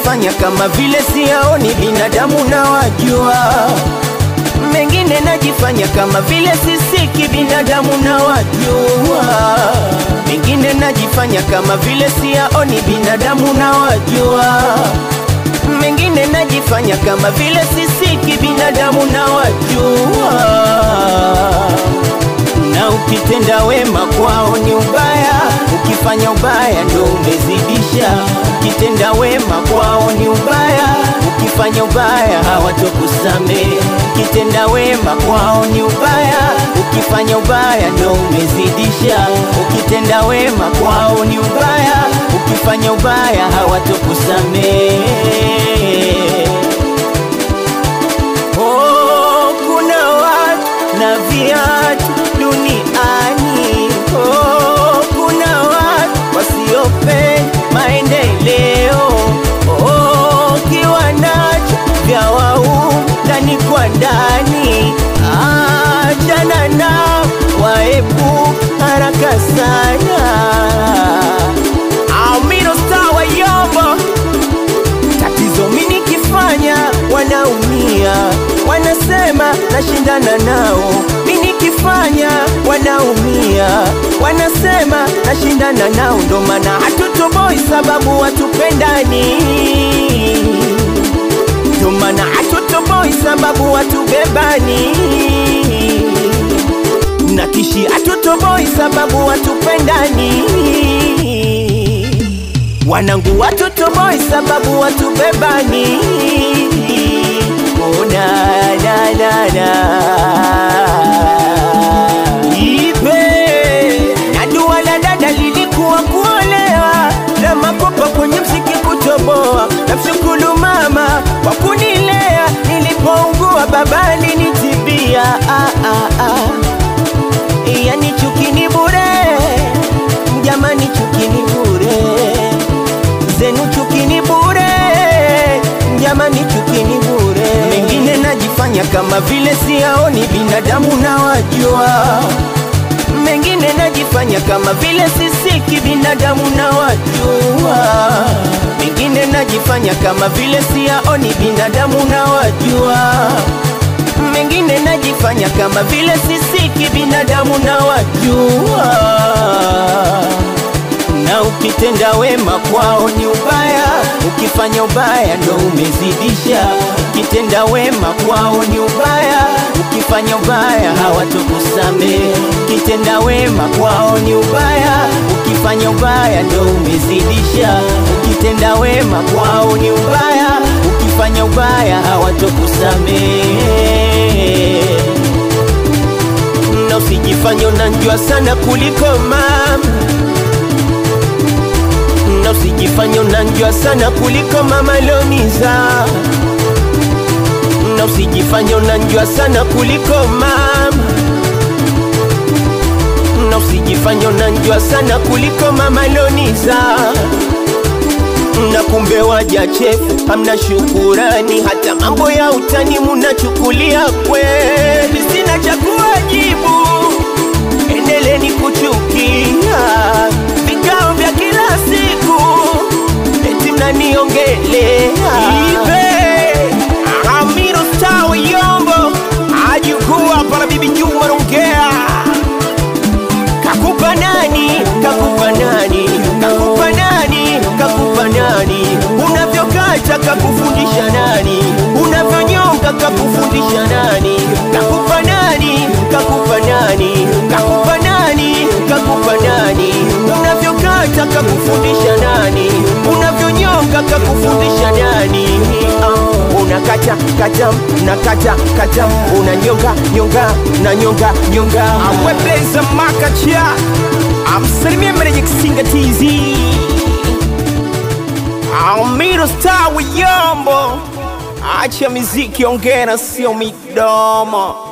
najifanya kama vile siyaoni binadamu na wajua mengine najifanya kama vile sisiki binadamu na wajua mengine najifanya kama vile siyaoni binadamu na wajua mengine najifanya kama vile sisiki binadamu na wajua na ukitenda wema kwao ni ubaya, ukifanya ubaya ndo umezidisha. Ukitenda wema kwao ni ubaya, ukifanya ubaya hawatokusamehe. Ukitenda wema kwao ni ubaya, ukifanya ubaya ndo umezidisha. Ukitenda wema kwao ni ubaya, ukifanya ubaya hawatokusamehe. Oh, kuna watu na viatu duniani. Oh, kuna watu wasiopenda maendeleo. Oh, kiwa nacho vya wau ndani kwa ndani, achana nao, waepuka haraka sana. Amino Star wa Yombo tatizo mimi nikifanya wanaumia, wanasema nashindana nao. Mimi nikifanya wanaumia, wanasema nashindana nao, ndo maana hatutoboi sababu watupendani, ndo maana hatutoboi sababu watubebani na kishi hatutoboi sababu watupendani wanangu watoto boy sababu watubebani ona na na na ipe na dua la dada lilikuwa kuolewa na makopa kwenye msiki kutoboa na mshukuru mama kwa kunilea nilipougua baba alinitibia ah, ah, ah. yani chukini bure jamani chukini bure zenu chukini bure jamani chukini bure mengine najifanya kama vile siyaoni binadamu na wajua mengine najifanya kama vile sisiki binadamu na wajua mengine najifanya kama vile siyaoni binadamu na wajua mengine najifanya kama vile sisiki binadamu na wajua na ukitenda wema kwao ni ubaya, ukifanya ubaya ndo umezidisha. Ukitenda wema kwao ni ubaya, ukifanya ubaya hawatokusamehe. Ukitenda wema kwao ni ubaya, ukifanya ubaya ndo umezidisha. Ukitenda wema kwao ni ubaya, ukifanya ubaya hawatokusamehe. Na usijifanye unanjua sana kuliko mama na usijifanye unanjua sana kuliko mama Loniza, na usijifanye unanjua sana kuliko mama, na usijifanye unanjua sana kuliko mama Loniza na kumbe waja chefu, hamna shukurani, hata mambo ya utani munachukulia kweli. Sina cha kuwajibu, endeleni kuchukia vikao vya kila siku, eti mnaniongelea ive Amiro Star Yombo ajukuu hapa na bibi Juma Rongea kakupa nani kakupa nani kakupa nani kakupa nani unavyokata kakufundisha nani unavyonyonga kakufundisha nani kakupa nani kakupa nani kakupa nani kakupa nani unavyokata kakufundisha nani unavyonyonga kakufundisha nani Ah, unakata kata nakata kata unanyonga nyonga na nyonga nyonga awepeza makacha amsalimie meneja kisinga tz Amiro Star Wiyombo, acha miziki ongera, sio midomo.